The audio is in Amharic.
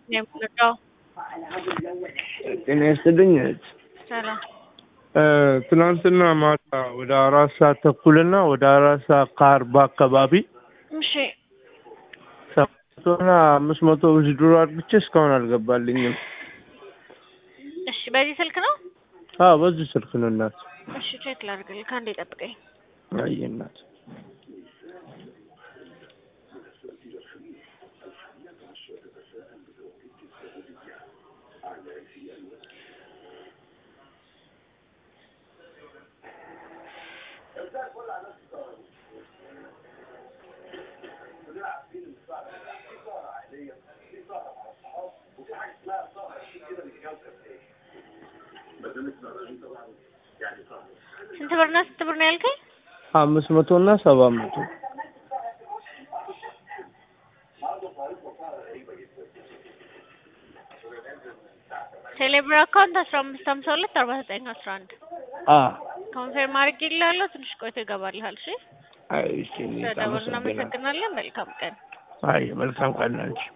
የምንወጣው ጤና ይስጥልኝ እህት። ሰላም እ ትናንትና ማታ ወደ አራት ሰዓት ተኩልና ወደ አራት ሰዓት ከአርባ አካባቢ እሺ ሰባት መቶና አምስት መቶ ውዝድሮ አድርግቼ እስካሁን አልገባልኝም። እሺ በዚህ ስልክ ነው አዎ በዚህ ስልክ ነው እናት። እሺ ቼክ ላድርግልህ ከአንዴ ጠብቀኝ አይ እናት ስንት ብርና ስንት ብር ነው ያልከኝ አምስት መቶ እና ሰባት መቶ ቴሌብር አካውንት አስራ አምስት ሀምሳ ሁለት አርባ ዘጠኝ አስራ አንድ አ ኮንፌርም አድርጌልሃለሁ ትንሽ ቆይቶ ይገባልሃል እሺ አይ እሺ እኔ ስለደወልን አመሰግናለሁ። እናመሰግናለን መልካም ቀን አይ መልካም ቀን አንቺ